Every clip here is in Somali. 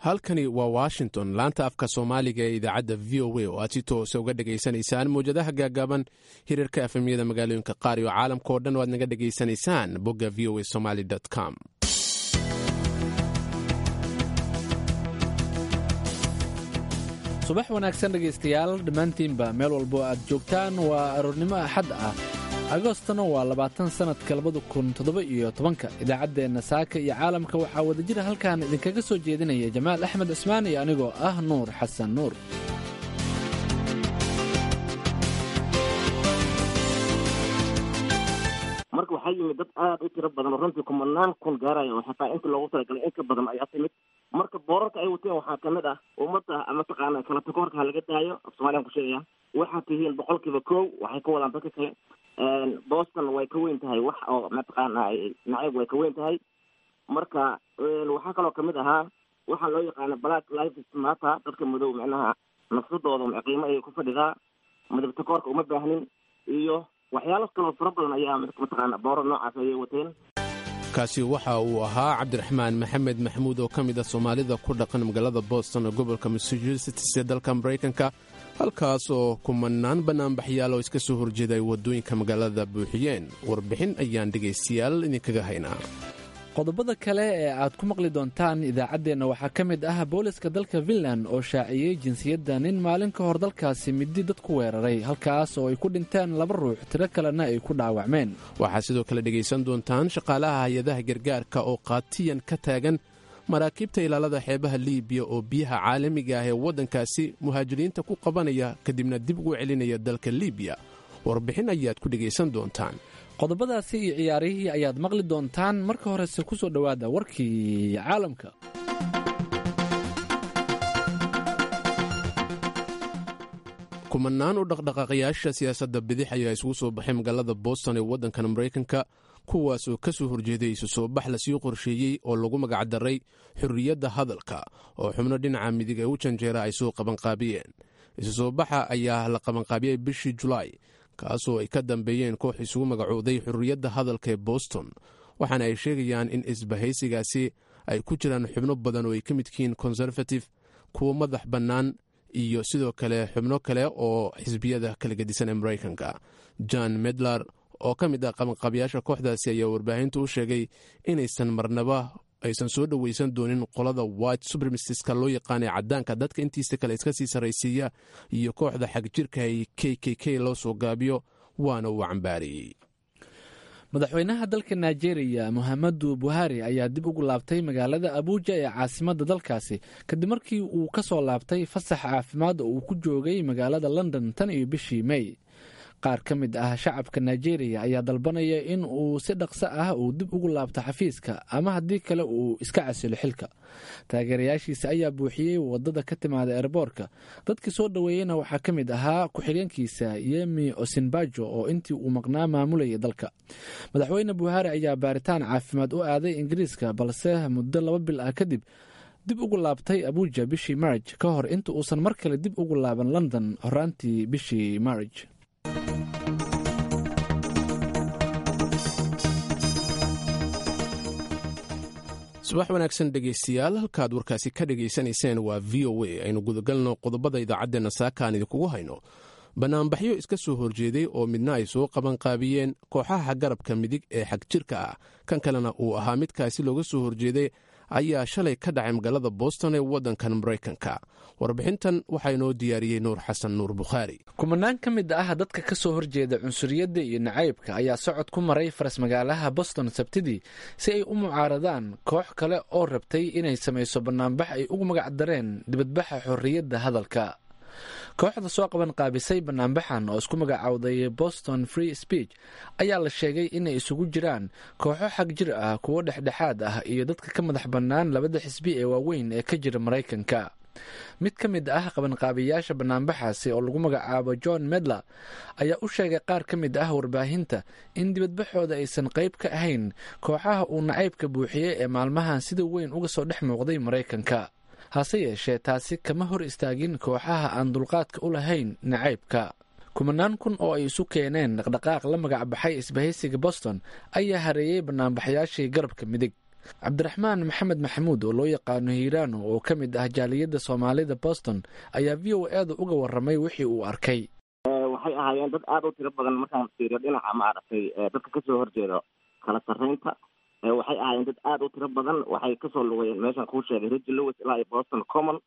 halkani waa washington laanta afka soomaaliga ee idaacadda v o a oo aad si toosa uga dhegaysanaysaan mawjadaha gaagaaban hirarka efemyada magaalooyinka qaar iyo caalamka oo dhan o aad naga dhegaysanaysaan bogga v o a somaly com subax wanaagsan dhegaystayaal dhammaantiinba meel walbo aad joogtaan waa aroornimo axad ah agostona waa labaatan sannadka labada kun toddoba iyo tobanka idaacaddeenna saaka iyo caalamka waxaa wadajira halkan idinkaga soo jeedinaya jamaal axmed cismaan iyo anigoo ah nuur xasan nuur marka waxaa yimid dad aad u tiro badan oo runtii kumanaan kun gaaraya oo xataa inta loogu talagalay in ka badan ayaa timid marka boorarka ay wateen waxaa kamid ah ummadda mataqaana kala takoorka ha laga daayo af soomaliyan ku sheegaya waxaad tihiin boqol kiiba kow waxay ka wadaan dadka kale boston way ka weyn tahay wax oo mataqaana nacayb way ka weyn tahay marka waxaa kaloo kamid ahaa waxaa loo yaqaana black life mata dadka madow micnaha nafsadooda qiimo ayay ku fadhidaa midab takoorka uma baahnin iyo waxyaalo kaloo fara badan ayaa mataqaana booro noocaas ayay wateen kaasi waxa uu ahaa cabdiraxmaan maxamed maxamuud oo ka mid ah soomaalida ku dhaqan magaalada boston ee gobolka massachusetts ee dalka maraykanka halkaas oo kumanaan bannaanbaxyaal oo iska soo horjeeda ay waddooyinka magaalada buuxiyeen warbixin ayaan dhegaystayaal idinkaga haynaa qodobada kale ee aad ku maqli doontaan idaacaddeenna waxaa ka mid ah booliska dalka finland oo shaaciyey jinsiyadda nin maalin ka hor dalkaasi midi dad ku weeraray halkaas oo ay ku dhinteen laba ruux tiro kalena ay ku dhaawacmeen waxaad sidoo kale dhegaysan doontaan shaqaalaha hay-adaha gargaarka oo qaatiyan ka taagan maraakiibta ilaalada xeebaha liibiya oo biyaha caalamiga ah ee waddankaasi muhaajiriinta ku qabanaya kadibna dib ugu celinaya dalka liibiya warbixin ayaad ku dhegaysan doontaan qodobadaasi iyo ciyaarihii ayaad maqli doontaan marka horese ku soo dhowaada warkii caalamka kumanaan u dhaqdhaqaaqayaasha siyaasadda bidix ayaa isugu soo baxay magaalada boston ee waddankan maraykanka kuwaas oo ka soo horjeeday isu soo bax lasii qorsheeyey oo lagu magacdaray xorriyadda hadalka oo xubno dhinaca midig ee u janjeera ay soo qabanqaabiyeen isu soo baxa ayaa la qabanqaabiyey bishii julaay kaasoo ay ka dambeeyeen koox isugu magacooday xurriyadda hadalka ee boston waxaana ay sheegayaan in isbahaysigaasi ay ku jiraan xubno badan oo ay ka mid yihiin conservative kuwo madax bannaan iyo sidoo kale xubno kale oo xisbiyada kala gedisan ee maraykanka john medlar oo ka mid ah qabanqaabiyaasha kooxdaasi ayaa warbaahintu u sheegay inaysan marnaba aysan soo dhoweysan doonin qolada white supremaciska loo yaqaanay caddaanka dadka intiisa kale iska sii sarraysiiya iyo kooxda xagjirka ay k k k loo soo gaabiyo waana uu cambaariyey madaxweynaha dalka nigeria mohamadu buhari ayaa dib ugu laabtay magaalada abuuja ee caasimadda dalkaasi kadib markii uu ka soo laabtay fasax caafimaad oo uu ku joogay magaalada london tan iyo bishii may qaar ka mid ah shacabka nigeria ayaa dalbanaya in uu si dhaqso ah uu dib ugu laabto xafiiska ama haddii kale uu iska casilo xilka taageerayaashiisa ayaa buuxiyey wadada ka timaada erboorka dadkii soo dhoweeyeyna waxaa ka mid ahaa ku-xigeenkiisa yemi osinbajo oo intii uu maqnaa maamulayay dalka madaxweyne buhari ayaa baaritaan caafimaad u aaday ingiriiska balse muddo laba bil ah kadib dib ugu laabtay abuuja bishii marj ka hor inta uusan mar kale dib ugu laaban london horaantii bishii marj subax wanaagsan dhegaystayaal halkaad warkaasi ka dhegaysanayseen waa v o a aynu gudagalno qodobada idaacaddeenna saaka aan idinkugu hayno bannaanbaxyo iska soo horjeeday oo midna ay soo qabanqaabiyeen kooxaha garabka midig ee xagjirka ah kan kalena uu ahaa midkaasi looga soo horjeeday ayaa shalay ka dhacay magaalada boston ee waddankan maraykanka warbixintan waxaa inoo diyaariyey nuur xasan nuur bukhaari kumanaan ka mid ah dadka ka soo horjeeda cunsuriyadda iyo nacaybka ayaa socod ku maray faras magaalaha boston sabtidii si ay u mucaaradaan koox kale oo rabtay inay samayso bannaanbax ay ugu magacdareen dibadbaxa xorriyadda hadalka kooxda soo qaban qaabisay banaanbaxan oo isku magacaawday boston free speech ayaa la sheegay inay isugu jiraan kooxo xag jir ah kuwo dhexdhexaad ah iyo dadka ka madax bannaan labada xisbi ee waaweyn ee ka jira maraykanka mid ka mid ah qabanqaabiyaasha banaanbaxaasi oo lagu magacaabo john medler ayaa u sheegay qaar ka mid ah warbaahinta in dibadbaxooda aysan qayb ka ahayn kooxaha uu nacaybka buuxiyey ee maalmahan sida weyn uga soo dhex muuqday maraykanka hase yeeshee taasi kama hor istaagin kooxaha aan dulqaadka u lahayn nacaybka kumanaan kun oo ay isu keeneen dhaqdhaqaaq la magac baxay isbahaysiga boston ayaa hareeyey banaanbaxyaashii garabka midig cabdiraxmaan maxamed maxamuud oo loo yaqaano hiiraano oo ka mid ah jaaliyadda soomaalida boston ayaa v o eeda uga warramay wixii uu arkay waxay ahaayeen dad aada u tiro badan markaan fiiriyo dhinaca maaragtay dadka kasoo horjeedo kala sarreynta waxay ahaayeen dad aada u tiro badan waxay kasoo lugayeen meeshaan kuu sheegay rigi lewis ilaa iyo boston common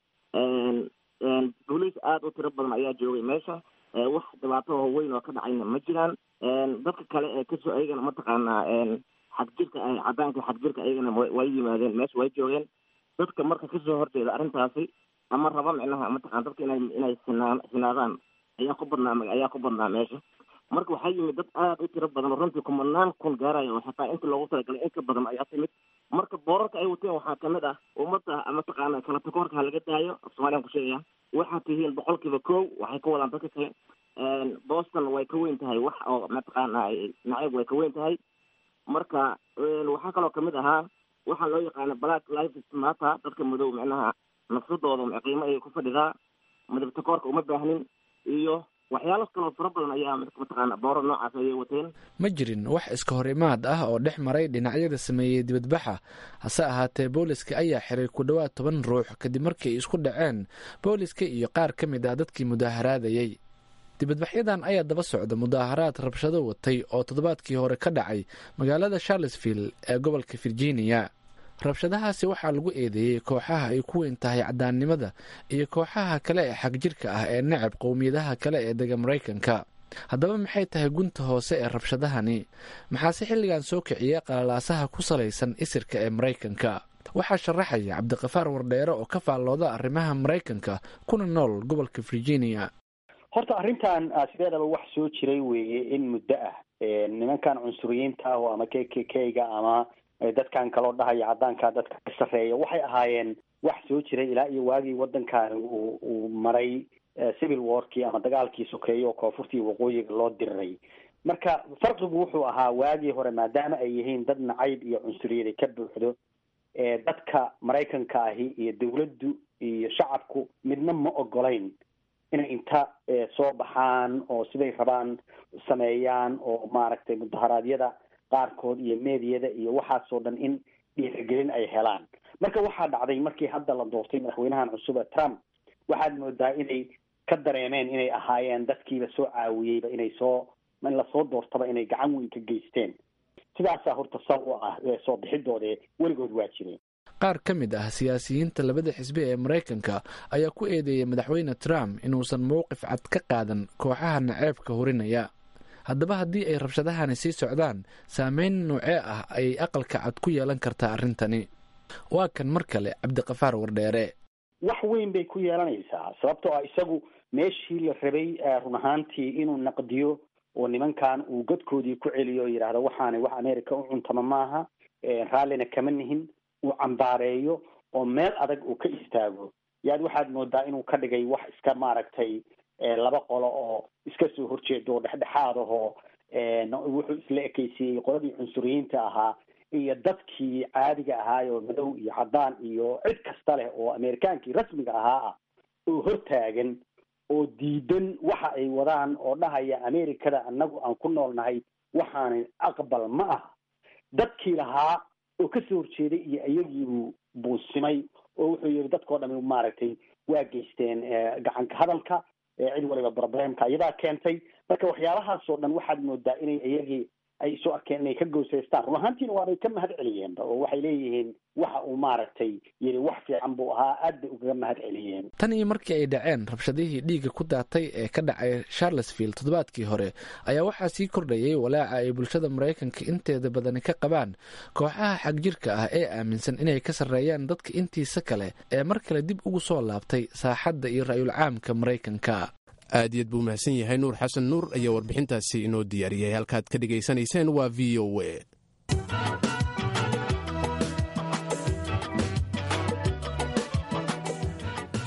booliis aada u tiro badan ayaa joogay meesha wax dhibaato oo weyn oo ka dhacayna ma jiraan dadka kale ee kasoo ayagana mataqaanaa xagjirka ah cadaanka xagjirka ayagana way yimaadeen meesha way joogeen dadka marka kasoo horjeeda arrintaasi ama raba micnaha mataqana dadka inay inay sinaa sinaadaan ayaa ku badnaa ayaa ku badnaa meesha marka waxaa yimid dad aada u tiro badan oo runtii kumanaan kun gaaraya oo xataa inta loogu talagalay in ka badan ayaa timid marka boorarka ay wateen waxaa kamid ah ummadda mataqaana kala takoorka ha laga daayo af soomaliyan ku sheegaya waxaad tihiin boqolkiiba kow waxay ka wadaan dadka kale boston way ka weyn tahay wax oo mataqaana nacayb way ka weyn tahay marka waxaa kaloo kamid ahaa waxaa loo yaqaana black lives matter dadka madow micnaha nafsadooda qiimo ayay ku fadhidaa midab takoorka uma baahnin iyo waxyaalo kaloo fara badan ayaa mataqaana booro noocaas ayay wateen ma jirin wax iska hor imaad ah oo dhex maray dhinacyada sameeyey dibadbaxa hase ahaatee booliska ayaa xiray ku dhowaad toban ruux kadib markii ay isku dhaceen booliska iyo qaar ka mid ah dadkii mudaaharaadayey dibadbaxyadan ayaa daba socda mudaaharaad rabshado watay oo toddobaadkii hore ka dhacay magaalada charlesville ee gobolka virginia rabshadahaasi waxaa lagu eedeeyey kooxaha ay ku weyn tahay cadaannimada iyo kooxaha kale ee xagjirka ah ee necab qowmiyadaha kale ee dega maraykanka haddaba maxay tahay gunta hoose ee rabshadahani maxaase xilligan soo kiciyay qalalaasaha ku salaysan isirka ee maraykanka waxaa sharaxaya cabdiqafaar wardheere oo ka faallooda arrimaha maraykanka kuna nool gobolka virginia horta arrintan sideedaba wax soo jiray weeye in muddo ah nimankan cunsuriyiinta ah oo ama k k k-ga ama dadkan kaloo dhahaya caddaanka dadka ka sarreeya waxay ahaayeen wax soo jiray ilaa iyo waagii waddankan uu uu maray civil warkii ama dagaalkii sokeeye oo koonfurtii waqooyiga loo diriray marka farqigu wuxuu ahaa waagii hore maadaama ay yihiin dad nacayb iyo cunsuriyada ka buuxdo dadka maraykanka ahi iyo dawladdu iyo shacabku midna ma ogolayn inay inta soo baxaan oo siday rabaan sameeyaan oo maaragtay mudaharaadyada qaarkood iyo meediyada iyo waxaasoo dhan in dhiirigelin ay helaan marka waxaa dhacday markii hadda la doortay madaxweynahan cusub ee trump waxaad moodaa inay ka dareemeen inay ahaayeen dadkiiba soo caawiyeyba inay soo in lasoo doortaba inay gacan weyn ka geysteen sidaasaa horta sal u ah soo bixidoode weligood waa jireen qaar ka mid ah siyaasiyiinta labada xisbi ee maraykanka ayaa ku eedeeyay madaxweyne trump inuusan mowqif cad ka qaadan kooxaha naceebka hurinaya haddaba haddii ay rabshadahani sii socdaan saameyn noocee ah ayay aqalka cad ku yeelan kartaa arrintani waa kan mar kale cabdiqafaar wardheere wax weyn bay ku yeelanaysaa sababtoo ah isagu meeshii la rabay run ahaantii inuu naqdiyo oo nimankan uu godkoodii ku celiyo oo yidhaahdo waxaana wax america u cuntama maaha raallina kama nihin uu cambaareeyo oo meel adag uu ka istaago yaad waxaad moodaa inuu ka dhigay wax iska maaragtay laba qolo oo iska soo horjeedo oo dhexdhexaad ahoo wuxuu isla ekeysiiyey qoladii cunsuriyiinta ahaa iyo dadkii caadiga ahaay oo madow iyo caddaan iyo cid kasta leh oo amerikaankii rasmiga ahaa ah oo hortaagan oo diidan waxa ay wadaan oo dhahaya americada annagu aan ku noolnahay waxaana aqbal ma ah dadkii lahaa oo kasoo horjeeday iyo iyagiibuu buusimay oo wuxuu yihi dadkao dhami maaragtay waa geysteen gacanka hadalka cid waliba problemka iyadaa keentay marka waxyaalahaasoo dhan waxaad moodaa inay iyagii ay isu arkeen inay ka goosaystaan run ahaantiina waabay ka mahad celiyeenba oo waxay leeyihiin waxa uu maaragtay yidhi wax fiican buu ahaa aad bay ugaga mahad celiyeen tan iyo markii ay dhaceen rabshadihii dhiigga ku daatay ee ka dhacay charlesville toddobaadkii hore ayaa waxaa sii kordhayay walaaca ay bulshada maraykanka inteeda badani ka qabaan kooxaha xagjirka ah ee aaminsan inay ka sarreeyaan dadka intiisa kale ee mar kale dib ugu soo laabtay saaxadda iyo ra'yul caamka maraykanka aad iyaad buu mahadsan yahay nuur xasan nuur ayaa warbixintaasi inoo diyaariyey halkaad ka dhegaysanayseen waa v o a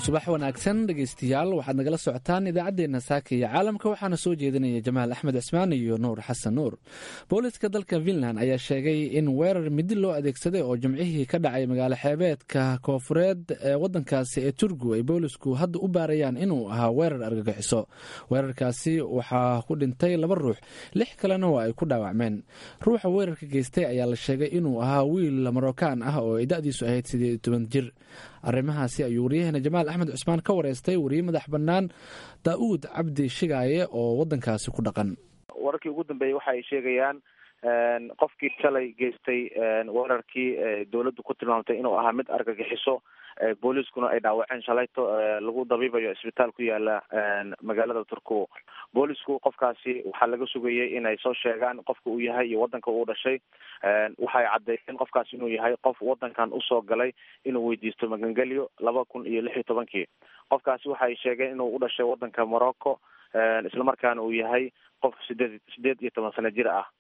subax wanaagsan dhegaystayaal waxaad nagala socotaan idaacaddeenna saaka iyo caalamka waxaana soo jeedinaya jamaal axmed cismaan iyo nuur xasan nuur booliska dalka finland ayaa sheegay in weerar midi loo adeegsaday oo jimcihii ka dhacay magaalo xeebeedka koofureed ee wadankaasi ee turgu ay boolisku hadda u baarayaan inuu ahaa weerar argagixiso weerarkaasi waxaa ku dhintay laba ruux lix kalena waa ay ku dhaawacmeen ruuxa weerarka geystay ayaa la sheegay inuu ahaa wiil marookaan ah oo ay da-diisu ahayd sideed iyo toban jir arrimahaasi ayuu waryaheena jamaal axmed cusmaan ka wareystay wariye madax bannaan daa-uud cabdi shigaaye oo wadankaasi ku dhaqan wararkii ugu dambeeyey waxa ay sheegayaan qofkii shalay geystay weerarkii dowladdu ku tilmaamtay inuu ahaa mid argagixiso booliiskuna ay dhaawaceen shalayto lagu dabiibayo isbitaal ku yaala magaalada turku boolisku qofkaasi waxaa laga sugayay inay soo sheegaan qofka uu yahay iyo wadanka uu dhashay waxay caddeeyeen qofkaasi inuu yahay qof wadankan usoo galay inuu weydiisto magangelyo laba kun iyo lix iyo tobankii qofkaasi waxay sheegeen inuu u dhashay wadanka morocco islamarkaana uu yahay qof sideed sideed iyo toban sano jir ah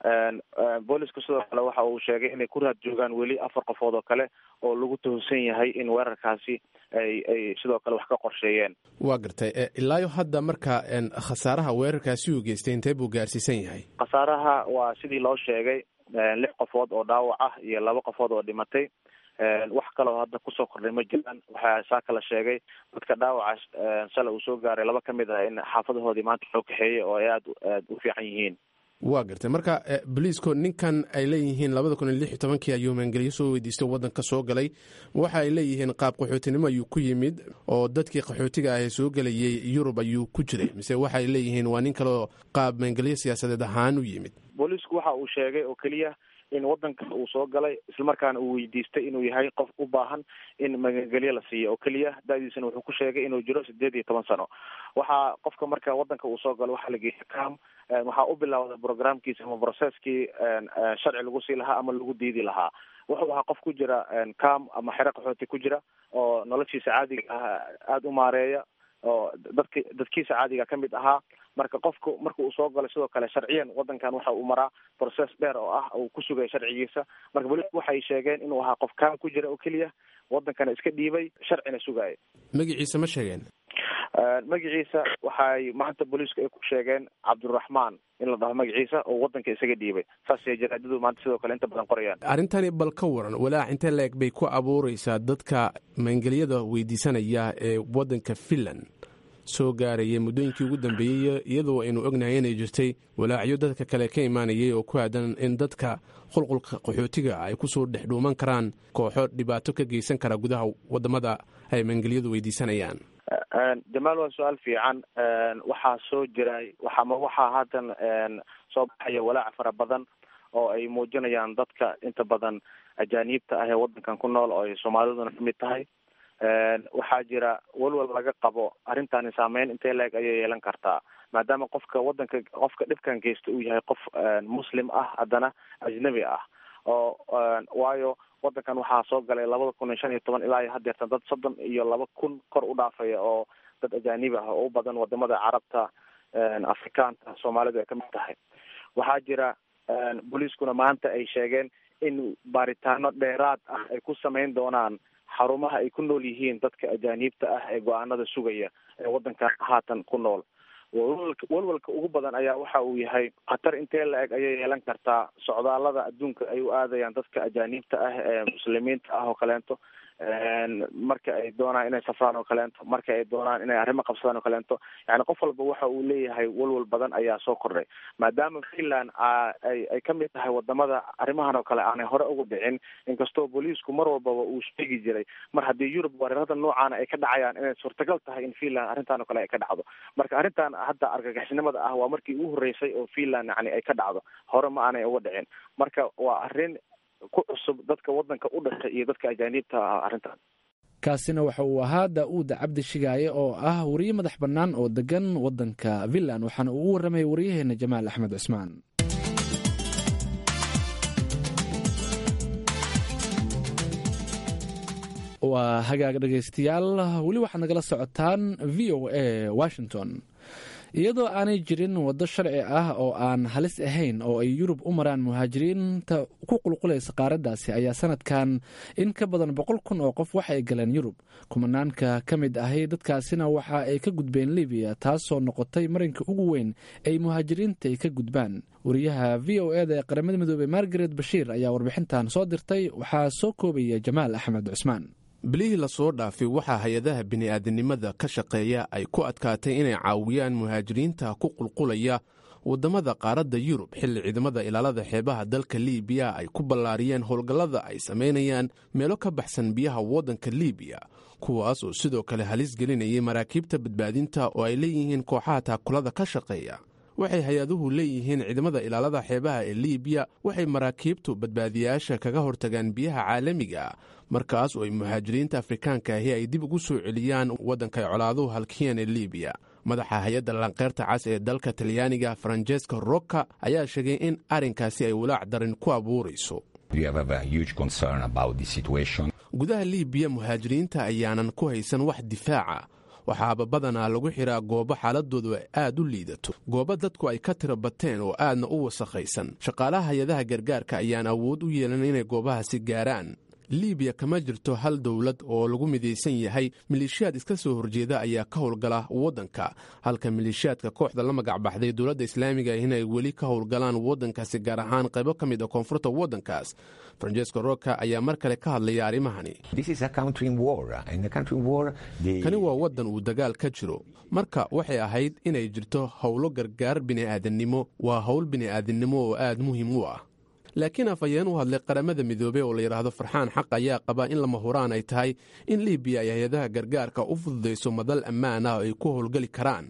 booliska sidoo kale waxa uu sheegay inay ku raad joogaan weli afar qofood oo kale oo lagu tuhunsan yahay in weerarkaasi ay ay sidoo kale wax ka qorsheeyeen waa gartay ilaayo hadda marka khasaaraha weerarkaasi uu geystay intee buu gaarsiisan yahay khasaaraha waa sidii loo sheegay lix qofood oo dhaawac ah iyo laba qofood oo dhimatay wax kaloo hadda kusoo kordhay ma jiraan waxaa saa kala sheegay dadka dhaawaca shalay uu soo gaaray laba kamid ah in xaafadahoodii maanta loo kaxeeyey oo ay aada aada u fiican yihiin waa gartay marka boliisku ninkan ay leeyihiin labada kun iyo lix iyo tobankii ayuu maangeliyo soo weydiistay waddanka soo galay waxa ay leeyihiin qaab qaxootinimo ayuu ku yimid oo dadkii qaxootiga ah ee soo gelayay yurub ayuu ku jiray mise waxay leeyihiin waa nin kaleoo qaab maangeliyo siyaasadeed ahaan u yimid booliisku waxa uu sheegay oo keliya in wadanka uu soo galay islamarkaana uu weydiistay inuu yahay qof u baahan in magangelyo la siiyo oo keliya da-diisana wuxuu ku sheegay inuu jiro sideed iyo toban sano waxaa qofka marka wadanka uu soo galo waxaa la geeya cam waxaa u bilowday programkiisa ama processkii sharci lagu sii lahaa ama lagu diidi lahaa wuxuu ahaa qof ku jira cam ama xero qaxooti ku jira oo noloshiisa caadiga ah aada u maareeya oo dadki dadkiisa caadiga ka mid ahaa marka qofku marka uu soo galo sidoo kale sharciyan wadankan waxa uu maraa process dheer oo ah uu ku sugaya sharcigiisa marka bolisku waxay sheegeen inuu ahaa qof kaan ku jira oo keliya wadankana iska dhiibay sharcina sugaaya magaciisa ma sheegeen magaciisa waxay maanta booliisku ay ku sheegeen cabduraxmaan in la dhaho magaciisa oo wadanka isaga dhiibay saasay jaraadadu maanta sidoo kale inta badan qorayaan arrintani bal ka waran walaac intee la-eg bay ku abuureysaa dadka maangelyada weydiisanaya ee wadanka finland soo gaarayay muddooyinkii ugu dambeeyey iyadoo aynu ognahay inay jirtay walaacyo dadka kale ka imaanayay oo ku aadan in dadka qulqulka qaxootiga ay kusoo dhex dhuuman karaan kooxo dhibaato ka geysan kara gudaha wadamada ay maangelyadu weydiisanayaan jamaal waa su-aal fiican waxaa soo jiray waxama waxaa haatan soo baxaya walaac fara badan oo ay muujinayaan dadka inta badan ajaaniibta ah ee wadankan ku nool oo ay soomaaliduna kamid tahay waxaa jira walwal laga qabo arrintani saameyn intee la-eg ayay yeelan kartaa maadaama qofka wadanka qofka dhibkan geysta uu yahay qof muslim ah haddana ajnabi ah oo waayo wadankan waxaa soo galay labada kun iyo shan iyo toban ilaa iyo hadeertan dad soddon iyo laba kun kor u dhaafaya oo dad ajaanibi ah oo u badan wadamada carabta afrikaanta soomaalidu ay kamid tahay waxaa jira booliiskuna maanta ay sheegeen in baaritaano dheeraad ah ay ku sameyn doonaan xarumaha ay ku nool yihiin dadka ajaaniibta ah ee go-aanada sugaya ee wadankan haatan ku nool walwalka walwalka ugu badan ayaa waxa uu yahay khatar intee la-eg ayay yeelan kartaa socdaalada adduunka ay u aadayaan dadka ajaaniibta ah ee muslimiinta ah oo kaleento marka ay doonaan inay safraan oo kaleento marka ay doonaan inay arrimo qabsadaan oo kaleento yani qof walba waxa uu leeyahay walwal badan ayaa soo kordhay maadaama finland ay ay kamid tahay wadamada arrimahan oo kale aanay hore ugu dhicin inkastoo booliisku mar walbaba uu sheegi jiray mar haddii yurub weerarada noocaana ay ka dhacayaan inay suurtagal tahay in finland arrintan oo kale ay ka dhacdo marka arrintan hadda argagixisnimada ah waa markii ugu horreysay oo finland yani ay ka dhacdo hore ma aanay uga dhicin marka waa arrin ku cusub dadka wadanka u dhashay iyo dadka ajaaniibta ah arrintan kaasina waxa uu ahaa daa-uud cabdi shigaaye oo ah wariye madax bannaan oo degan wadanka finland waxaana uu u warramay wariyaheena jamaal axmed cusmaan waa hagaag dhegaystayaal weli waxaad nagala socotaan v o a washington iyadoo aanay jirin waddo sharci ah oo aan halis ahayn oo ay yurub u maraan muhaajiriinta ku qulqulaysa qaaraddaasi ayaa sanadkan in ka badan boqol kun oo qof waxay galeen yurub kumanaanka ka mid ahay dadkaasina waxa ay ka gudbeen libiya taasoo noqotay marinka ugu weyn ay muhaajiriinta ay ka gudbaan wariyaha v o eda ee qaramada midoobey margaret bashiir ayaa warbixintan soo dirtay waxaa soo koobaya jamaal axmed cusmaan bilihii lasoo dhaafay waxaa hay-adaha bini'aadanimada ka shaqeeya ay ku adkaatay inay caawiyaan muhaajiriinta ku qulqulaya waddamada qaaradda yurub xilli ciidamada ilaalada xeebaha dalka liibiya ay ku ballaariyeen howlgallada ay samaynayaan meelo ka baxsan biyaha waddanka liibiya kuwaas oo sidoo kale halis gelinayay maraakiibta badbaadinta oo ay leeyihiin kooxaha taakulada ka shaqeeya waxay hay-aduhu leeyihiin ciidamada ilaalada xeebaha ee liibiya waxay maraakiibtu badbaadiyaasha kaga hortagaan biyaha caalamiga markaas oo ay muhaajiriinta afrikaanka ahi ay dib ugu soo celiyaan waddanka ay colaaduhu halkiyeen ee liibiya madaxa hay-adda lanqeyrta cas ee dalka talyaaniga faranjeska rocka ayaa sheegay in arrinkaasi ay walaac darin ku abuurayso gudaha liibiya muhaajiriinta ayaanan ku haysan wax difaaca waxaaba badanaa lagu xiraa goobo xaaladoodu ay aad u liidato goobo dadku ay ka tira bateen oo aadna u wasakhaysan shaqaalaha hay-adaha gargaarka ayaan awood u yeelan inay goobahaasi gaaraan liibiya kama jirto hal dowlad oo lagu midaysan yahay maleeshiyaad iska soo horjeeda ayaa ka howlgala waddanka halka maleeshiyaadka kooxda la magacbaxday dowladda islaamiga inay weli ka howlgalaan waddankaasi gaar ahaan qaybo ka mid a koonfurta waddankaas francesco roka ayaa mar kale ka hadlaya arrimahani kani waa waddan uu dagaal ka jiro marka waxay ahayd inay jirto howlo gargaar bini'aadannimo waa howl bini'aadannimo oo aad muhiim u ah laakiin afhayeen u hadlay qaramada midoobey oo la yidhaahdo farxaan xaq ayaa qaba in lama huraan ay tahay in liibiya ay hay-adaha gargaarka u fududayso madal ammaan ah oo ay ku howlgeli karaan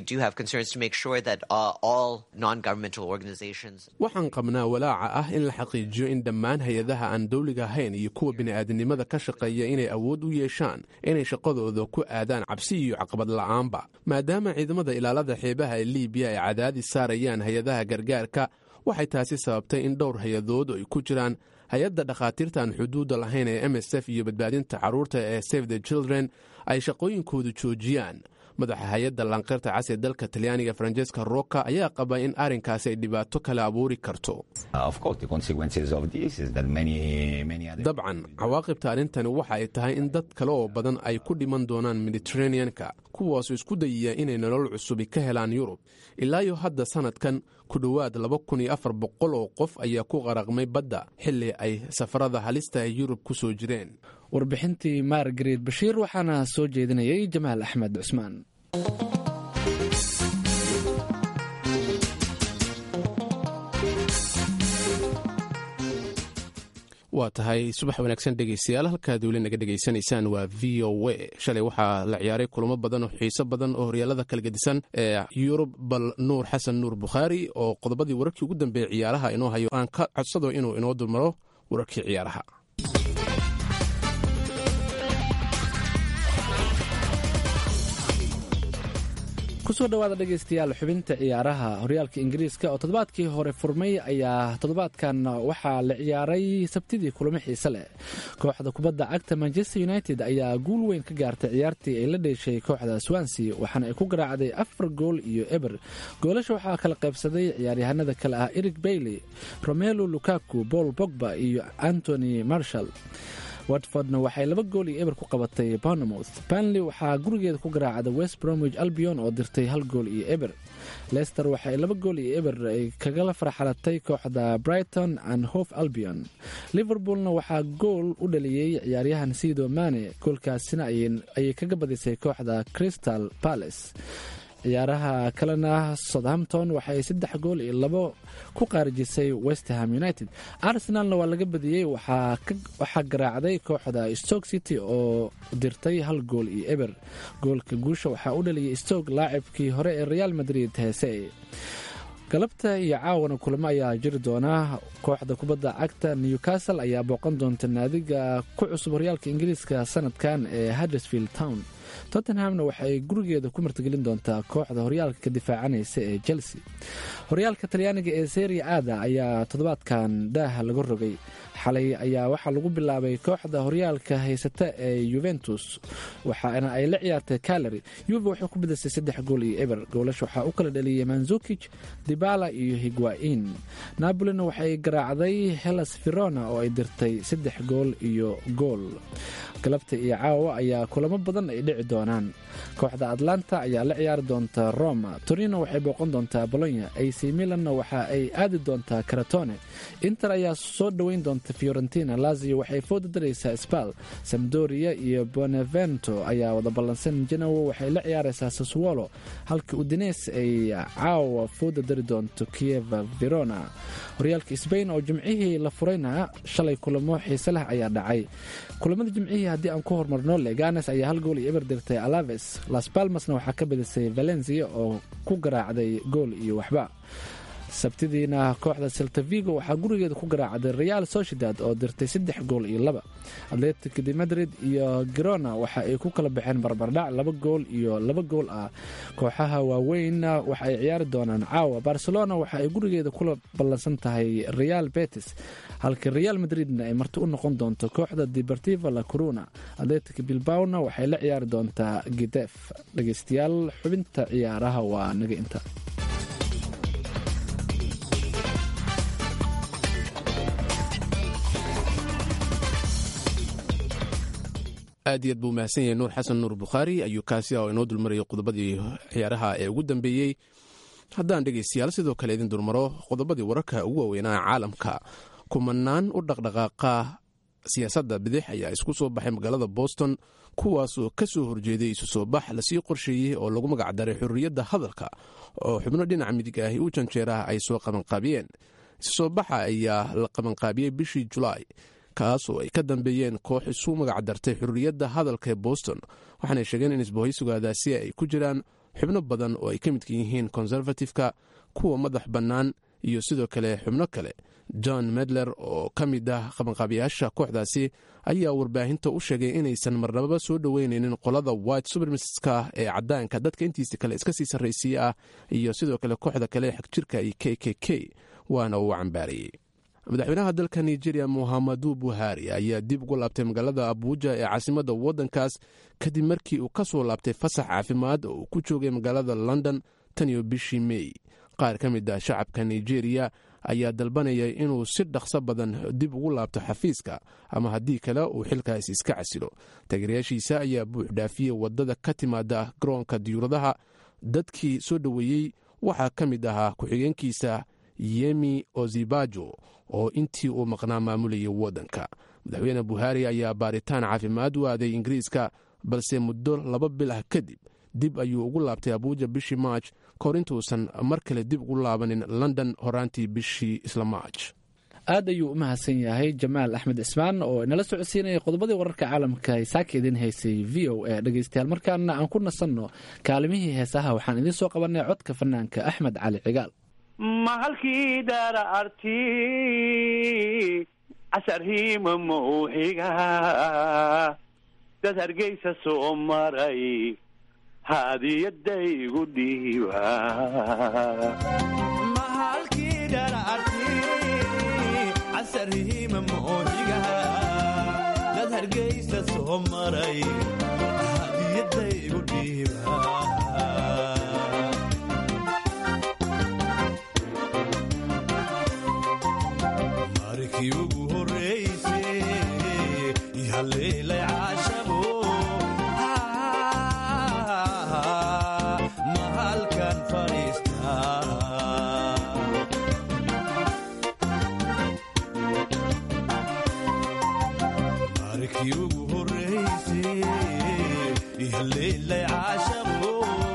waxaan qabnaa walaaca ah in la xaqiijiyo in dhammaan hay-adaha aan dawliga ahayn iyo kuwa bini'aadanimada ka shaqeeya inay awood u yeeshaan inay shaqadooda ku aadaan cabsi iyo caqabad la'aanba maadaama ciidamada ilaalada xeebaha ee liibiya ay cadaadis saarayaan hay-adaha gargaarka waxay taasi sababtay in dhowr hay-adood ay ku jiraan hay-adda dhakhaatiirta aan xuduudda lahayn ee m s f iyo badbaadinta carruurta ee save the children ay shaqooyinkoodu joojiyaan madaxa hay-adda lanqeyrta cas ee dalka talyaaniga francesca roka ayaa qaba in arrinkaasi ay dhibaato kale abuuri karto dabcan cawaaqibta arrintani waxa ay tahay in dad kale oo badan ay ku dhiman doonaan mediteraneanka kuwaasoo isku dayaya inay nolol cusubi ka helaan yurub ilaayo hadda sannadkan ku dhowaad laba kun iyo afar boqol oo qof ayaa ku qaraqmay badda xilli ay safarada halista ee yurub ku soo jireen warbixintii margaret bashiir waxaana soo jeedinayay jamaal axmed cusmaan waa tahay subax wanaagsan dhegaystayaal halkaad weli naga dhegaysanaysaan waa v o a shalay waxaa la ciyaaray kulamo badan oo xiiso badan oo horyaalada kala gedisan ee yurub bal nuur xasan nuur bukhaari oo qodobadii wararkii ugu dambeeyey ciyaaraha inoo hayo aan ka codsado inuu inoo dulmaro wararkii ciyaaraha kusoo dhawaada dhegaystayaal xubinta ciyaaraha horyaalka ingiriiska oo toddobaadkii hore furmay ayaa toddobaadkan waxaa la ciyaaray sabtidii kulamo xiise leh kooxda kubadda cagta manchester united ayaa guul weyn ka gaartay ciyaartii ay la dheeshay kooxda swansea waxaana ay ku garaacday afar gool iyo eber goolasha waxaa kala qaybsaday ciyaaryahanada kale ah eric bailey romelo lukaku paul bogba iyo antony marshall watfordna waxay laba gool iyo eber ku qabatay bournemouth banley waxaa gurigeeda ku garaacda west bromwich albion oo dirtay hal gool iyo eber leicester waxay laba gool iyo eber ay kagala farxalatay kooxda brighton and hof albion liverpoolna waxaa gool u dhaliyey ciyaaryahan sido mane goolkaasina ayay kaga badisay kooxda crystal palace ciyaaraha kalena southampton waxay saddex gool iyo labo ku qaarijisay westerham united arsenalna waa laga badiyey waxaa garaacday kooxda stoke city oo dirtay hal gool iyo eber goolka guusha waxaa u dhaliyay stoke laacibkii hore ee real madrid heese galabta iyo caawana kulamo ayaa jiri doona kooxda kubadda cagta newcastle ayaa booqan doonta naadiga ku cusub horyaalka ingiriiska sanadkan ee huddersfield town tottenhamna waxaay gurigeeda ku martigelin doontaa kooxda horyaalka ka difaacanaysa ee chelsea horyaalka talyaaniga ee seria aada ayaa toddobaadkan daaha laga rogay xalay ayaa waxaa lagu bilaabay kooxda horyaalka haysata ee yuventus waxaana ay la ciyaartay calary yuve waxay ku bidisay saddex gool iyo eber goolash waxaa u kala dhaliyay manzukij dibala iyo higuain nabolina waxay garaacday helas verona oo ay dirtay saddex gool iyo gool galabta iyo caawa ayaa kulamo badan ay dhici doonaan kooxda atlanta ayaa la ciyaari doonta roma torino waxay booqan doontaa bolonya ac milanna waxa ay aadi doontaa karatone inter ayaa soo dhoweyn doonta fiorentina lazio waxay fooda daraysaa sbal samdoria iyo bonevento ayaa wada ballansan genowo waxay la ciyaaraysaa saswolo halka udines ay caawa fooda dari doonto kieva verona horyaalka sbain oo jimcihii la furayna shalay kulamo xiise leh ayaa dhacay kulamada jimcihii haddii aan ku hormarno leganes ayaa hal gool iyo eber dirtay alaves las balmasna waxaa ka badisay valencia oo ku garaacday gool iyo waxba sabtidiina kooxda seltavigo waxaa gurigeeda ku garaacday real sociedad oo dirtay saddex gool iyo laba atletic de madrid iyo girona waxa ay ku kala baxeen barbardhac laba gool iyo laba gool ah kooxaha waaweynna waxa ay ciyaari doonaan caawa barcelona waxa ay gurigeeda kula ballansan tahay real betis halka real madridna ay marti u noqon doonto kooxda deportiva la corona atletic bilbawna waxay la ciyaari doontaa gidef dhegeystayaal xubinta ciyaaraha waa naga inta aad iyo aad buu mahadsan yahay nuur xasan nuur bukhaari ayuu kaasi oo inoo dulmarayay qodobadii ciyaaraha ee ugu dambeeyey haddaan dhegaystayaal sidoo kale idin dulmaro qodobadii wararka ugu waaweynaa caalamka kumanaan u dhaqdhaqaaqa siyaasadda bidix ayaa isku soo baxay magaalada boston kuwaasoo ka soo horjeeday isu soo bax lasii qorsheeyey oo lagu magacdaray xurriyadda hadalka oo xubno dhinaca midig ahi u janjeeraha ay soo qabanqaabiyeen isu soo baxa ayaa la qabanqaabiyey bishii julaay kaasoo ay ka dambeeyeen koox isu magacdartay xurriyadda hadalka ee boston waxaanay sheegeen in isbohaysugaadaasi ay ku jiraan xubno badan oo ay ka midka yihiin konservatifka kuwa madax bannaan iyo sidoo kale xubno kale john medler oo ka mid ah qabanqaabiyaasha kooxdaasi ayaa warbaahinta u sheegay inaysan marnababa soo dhoweyneynin qolada white subermiska ee cadaanka dadka intiisa kale iska sii sarraysiye ah iyo sidoo kale kooxda kale xagjirka iyo k k k waana uu cambaarayey madaxweynaha dalka nigeria muhamadu buhari ayaa dib ugu laabtay magaalada abuuja ee caasimadda waddankaas kadib markii uu ka soo laabtay fasax caafimaad oo uu ku joogay magaalada london tan iyo bishii mey qaar ka mid ah shacabka nigeria ayaa dalbanaya inuu si dhaqso badan dib ugu laabto xafiiska ama haddii kale uu xilkaasi iska casilo taageerayaashiisa ayaa buux dhaafiyey waddada ka timaada garoonka diyuuradaha dadkii soo dhoweeyey waxaa ka mid ahaa ku-xigeenkiisa yemi ozibajo oo intii uu maqnaa maamulayay waddanka madaxweyne buhari ayaa baaritaan caafimaad u aaday ingiriiska balse muddo laba bil ah kadib dib ayuu ugu laabtay abuuja bishii maaj kahor intuusan mar kale dib ugu laabanin london horaantii bishii isla maaj aad ayuu u mahadsan yahay jamaal axmed cismaan oo inala socodsiinaya qodobadii wararka caalamka saaka idin haysay v o a dhegeystayaal markaana aan ku nasanno kaalimihii heesaha waxaan idiin soo qabanay codka fanaanka axmed cali cigaal mahalkii daara arti casarhiima mawxiga dad hargeysa soo maray haadiyadaygu dhiiba dad hargeysa soo maray hadiyadaygu dhiiba markii ugu horeyse ihaleelay caashabo mahalkan fadhiistaa markii ugu horeyse ihaleelay caashabo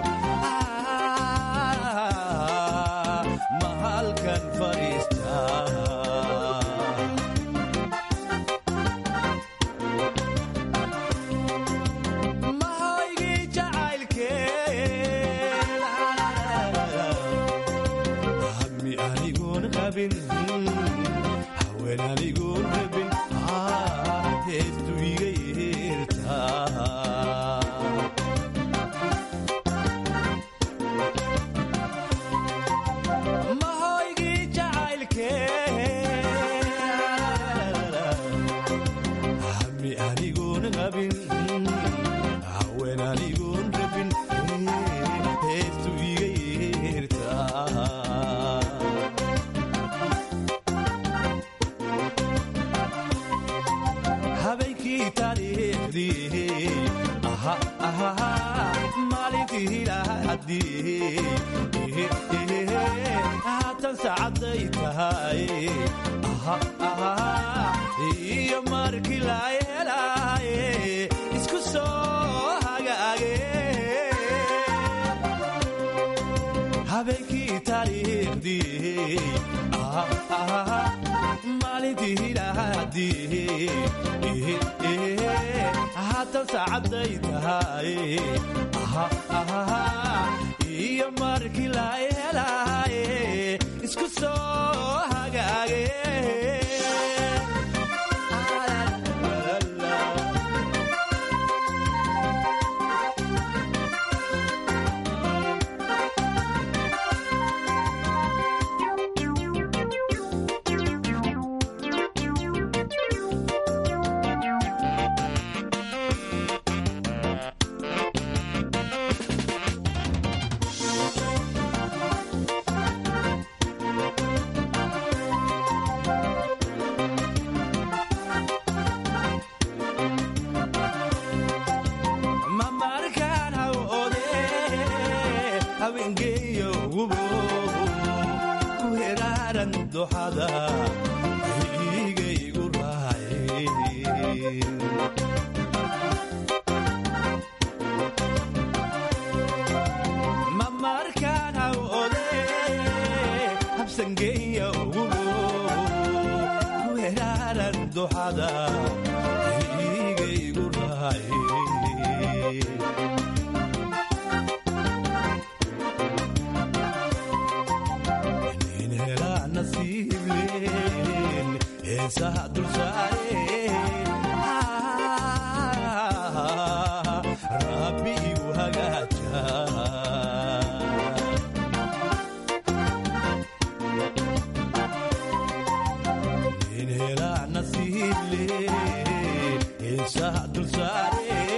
mahalkan fadhiistaa mahaygii jacaylkeen hadmi anigoon qabin haween anigoon rabin heestu iga yeertaa maalintii hilaadii haatan saacaday tahay iyo markii la helaaye isku soo hagaage habeenkii taariikhdii maalintii hilaadii haatan saacaday tahay iyo markii la helaaye isku soo hagaage mamarkaan hawode haweengeeyo gubo ku heraaran doxada igaygu raacay mamarkaan hawode habsangeeyo gubo ku heraaran doxada igaygu raacay nin helaa nasiibleen heesaha dulsaare rabbi igu hagaaja nin helaa nasiibleen heesaha dulsaare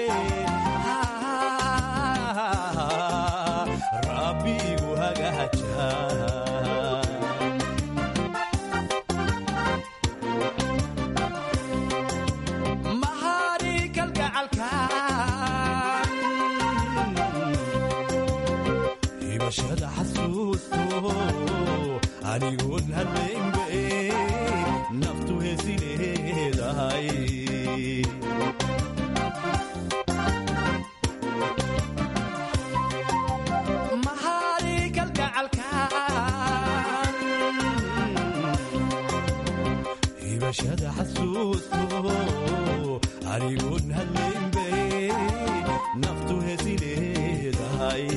rabbi igu hagaaja mahari kalgacalkan hibashada xasuusto anigoon hadlaynbe naftu heesileedahay mahari kalgacalkan hibashada xasuusto anigoon hadlaynbe naftu heesileedahay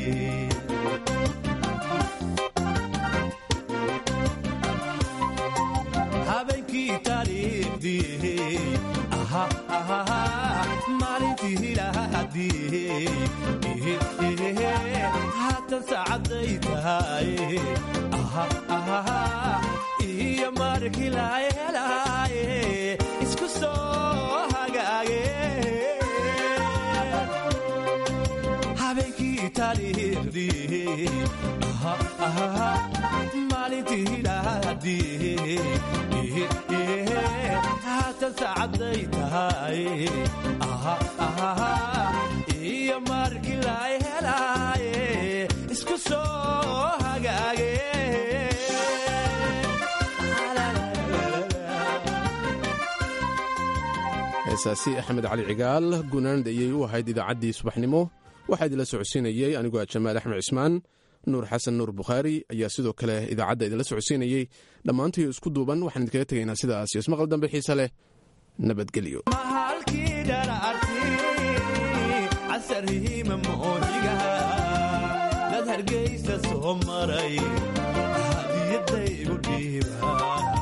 habeenkii taariikhdii maalintii hilaadii haatan saacaday tahay iyo markii la helaaye isku soo hagaage habeenkii taariikhdii maalintii hilaadii haatan saacaday tahay iyo markii la helaaye isku soo hagaage heesaasi axmed cali cigaal gunaand ayay u ahayd idaacaddii subaxnimo waxaa idinla socodsiinayey anigoo ah jamaal axmed cismaan nuur xasan nuur bukhaari ayaa sidoo kale idaacadda idinla socodsiinayey dhammaantii isku duuban waxaan idinkaga tegaynaa sidaas iyo ismaqal dambe xiise leh nabadgelyo mahalkii dhararti casarhiima moohiga dad hargaysa soo maray hadiyadaygu dhiiba